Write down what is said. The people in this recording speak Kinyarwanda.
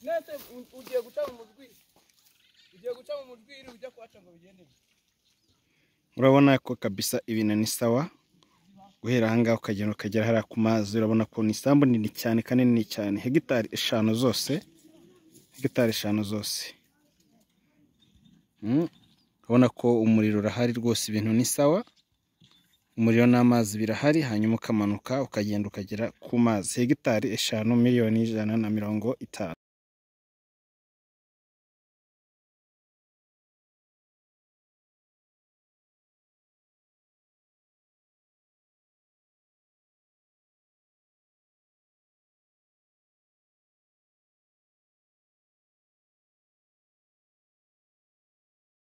mwese mu- ugiye guca mu mujwiri ugiye guca mu mujwiri ujya kuhaca ngo bigende bite? urabona ko kabisa ibintu ni sawa guhera ahangaha ukagenda ukagera hariya ku mazi urabona ko ni isambu nini cyane kandi nini cyane hegitari eshanu zose hegitari eshanu zose Mm. urabona ko umuriro urahari rwose ibintu ni sawa umuriro n'amazi birahari hanyuma ukamanuka ukagenda ukagera ku mazi hegitari eshanu miliyoni ijana na mirongo itanu